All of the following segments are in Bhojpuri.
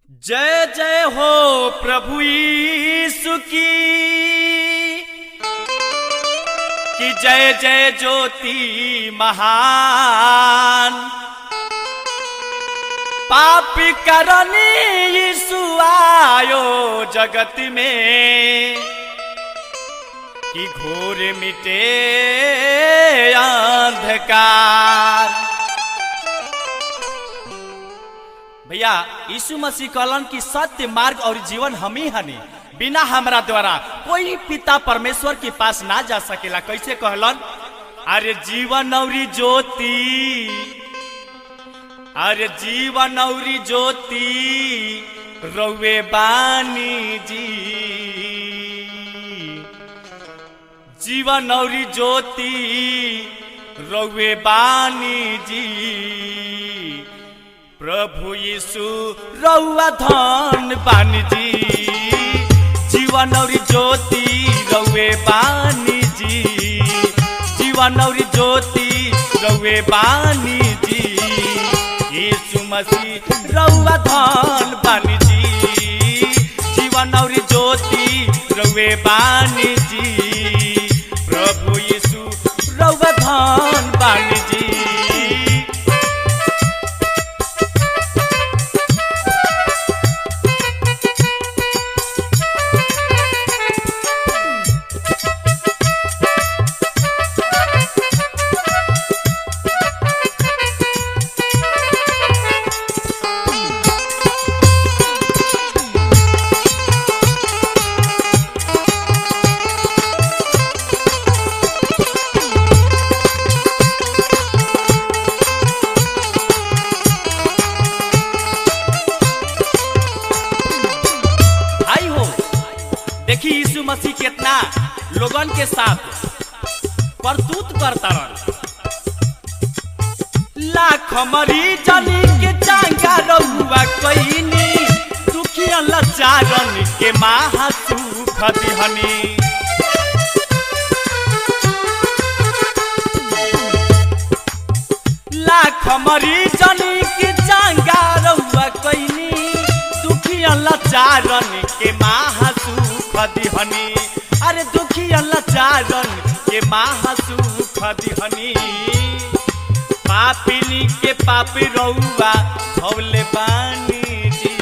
जय जय हो प्रभु यीशु की कि जय जय ज्योति महान पापी करनी यीशु आयो जगत में कि घोर मिटे अंधकार भैया यीशु मसीह कहलन कि सत्य मार्ग और जीवन हम ही हनी बिना हमरा द्वारा कोई पिता परमेश्वर के पास ना जा सकेला कैसे कहलन अरे जीवन और ज्योति अरे जीवन और ज्योति रउे बानी जी जीवन और ज्योति रउे बानी जी प्रभु यीशु रउआ धन बानी जी जीवन और ज्योति रउे बानी जी जीवन और ज्योति रउे बानी जी यीशु मसीह रउआ धन बानी जी जीवन और ज्योति रउे बानी जी प्रभु यीशु रउआ धन बानी जी भाई हो देखी यीशु मसीह कितना लोगन के साथ करतूत करता रह लाख मरीजनी के चांगा रहुआ कईनी दुखिया लाचारन के महासु खदिहनी लाख मरीजनी के चांगा रहुआ कईनी दुखिया लाचारन के महासुख दिहनी अरे दुखिया लाचारन के महासुख दिहनी पापिनी के पापी रहुआ भवले बानी जी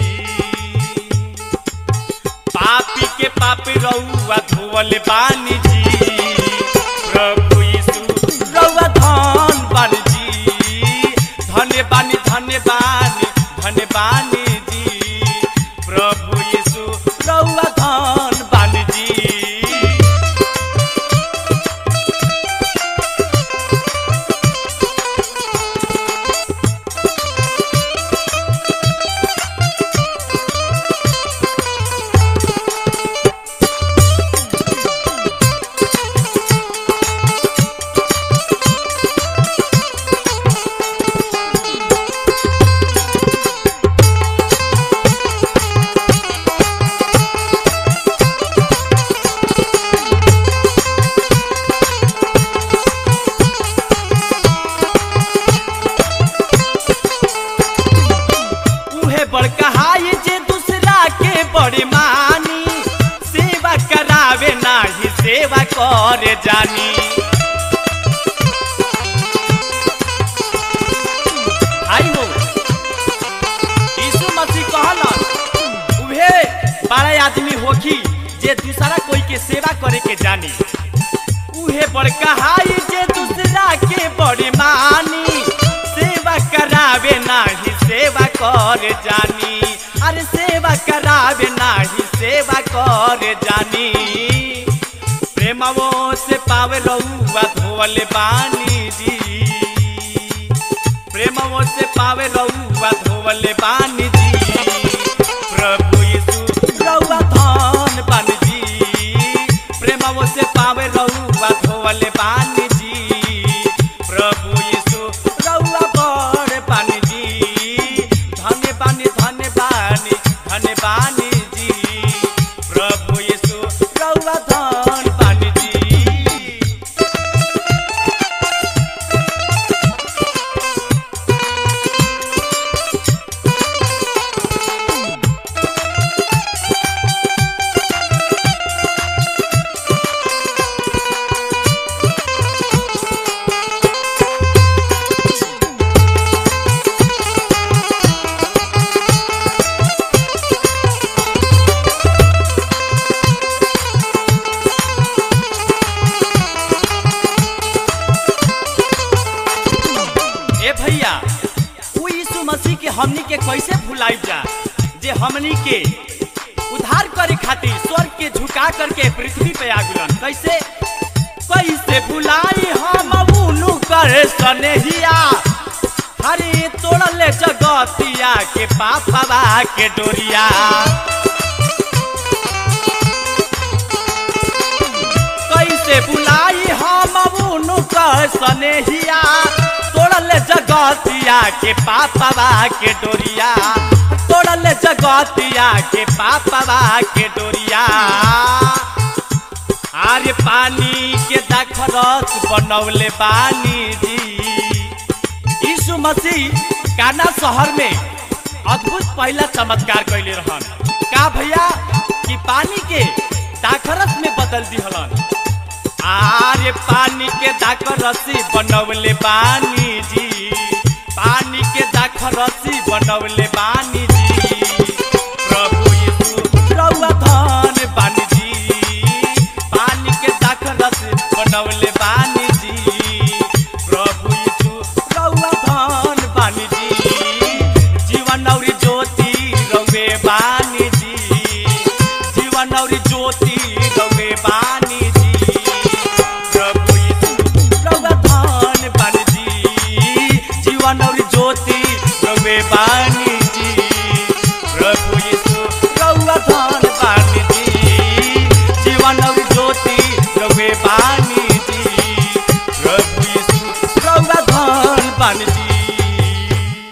पापी के पापी रहुआ धोवले बानी जी प्रभु यीशु रहुआ धन बानी जी धन्य बानी धन्य बानी धन्य बानी जी प्रभु यीशु रहुआ धन बानी जी उहे बड़का हाय जे दूसरा के बड़े मानी सेवा करावे नाही सेवा करे जानी भाई हो यीशु मसीह कहलन उहे बड़ा आदमी होखी जे दूसरा कोई के सेवा करे के जानी उहे बड़का हाई जे दूसरा के बड़े मानी सेवा करावे नाही सेवा कर जानी अरे सेवा करावे नाही सेवा कर जानी प्रेमवो से पावे रहुआ धोवले बानी जी प्रेमवो से पावे रहुआ धोवले बानी जी प्रभु यीशु रहुआ धन बानी जी प्रेमवो से पावे रहुआ धोवले बानी जी प्रभु यीशु रहुआ बड़ बानी जी धन्य बानी धन्य बानी धन्य बानी जी प्रभु यीशु रहुआ धन बानी जी कैसे भुलाई जा जे हमनी के उद्धार करे खातिर स्वर्ग के झुका करके पृथ्वी पे आगुलन कैसे कैसे भुलाई हम उनु करे सनेहिया हरे तोड़ले जगतिया के पापवा के डोरिया कैसे बुलाई हम उनु कर सनेहिया तोड़ले जगतिया के पापवा के डोरिया तोड़ले जगतिया के पापवा के डोरिया आर्य पानी के दाखरस बनौले बानी जी यीशु मसीह काना शहर में अद्भुत पहला चमत्कार कैले रहन का भैया कि पानी के दाखरस में बदल दिहलन आर्य पानी के दाखरसी बनौले बानी जी पानी के दाखरसी बनौले बानी जी प्रभु यीशु रउआ धन बानी जी पानी के दाखरसी बनौले बानी जी प्रभु यीशु रउआ धन बानी जी जीवन और ज्योति रउए बानी जी जीवन और ज्योति रउए बानी जी प्रभु यीशु रउआ धन बानी जी जीवन और ज्योति रउए बानी जी प्रभु यीशु रउआ धन बानी जी जीवन और ज्योति रउए बानी जी प्रभु यीशु रउआ धन बानी जी